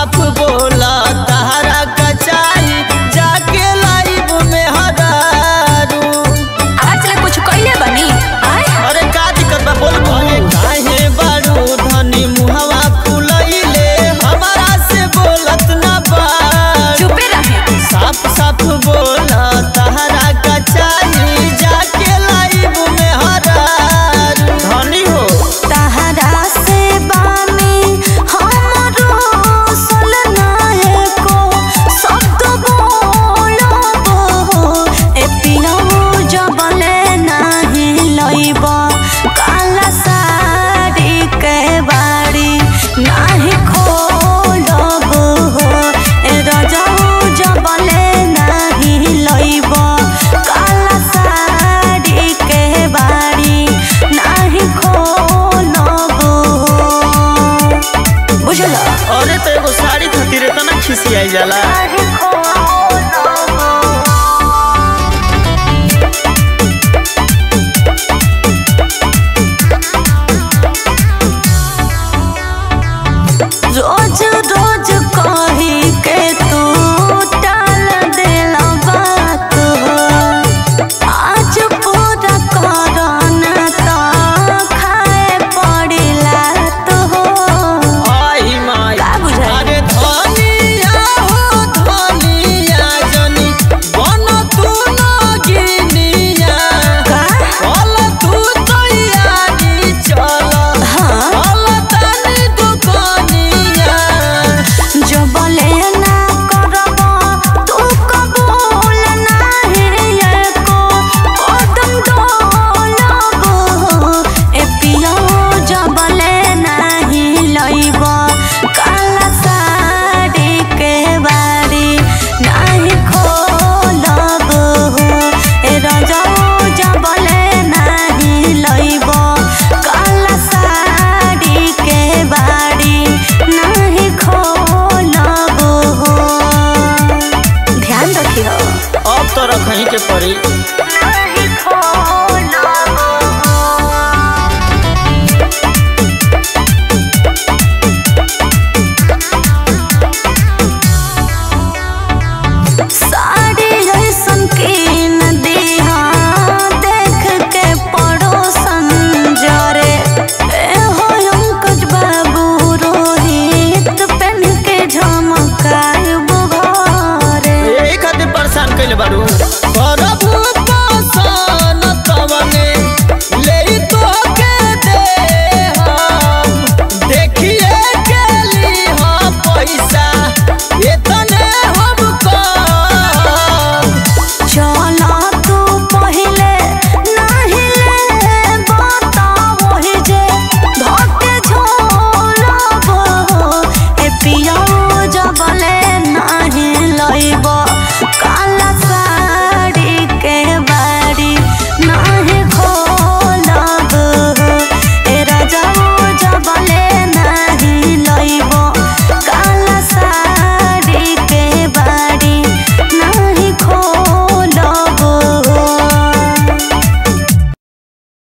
साफ बोला तहरा कचाई जाके लाइब में हदारू आज ले कुछ कइले बनी आय अरे का दिक्कत बा बोल बोले काहे बारू धनी मुहवा फुलैले हमारा से बोलत ना बारू चुपे रहे साफ साफ बोला तहरा कचाई जाके लाइब में हदारू धनी हो तहरा से बामी हमरो सलनाए को शब्द बोलबो ए पियो जबले नाही लइब काला साड़ी के बाड़ी नाही खोलबो ए रजऊ जबले नाही लइब काला साड़ी के बाड़ी नाही खोलबो बुझल अरे तो एगो साड़ी खातिर इतना खिसियाई जाला नाही खोलबो रोज रोज कही के तू टाल देला बात हो आज पूरा करना तो खाए पड़िला तो हो आई माई का बुझाई? अरे धनिया हो धनिया जनी बन तू नगिनिया का चल तू तैयारी चल हाँ चल तनी दुकानिया जो बोले ना करब तू कबूल नाही को कदम डोलब ए पियो जो बोले नाही लइब काला साड़ी के बाड़ी नाही खोलब ए रजऊ जो बोले नाही लइब काला साड़ी के बाड़ी नाही खोलब ध्यान रखियो अब तो रखही के पड़ी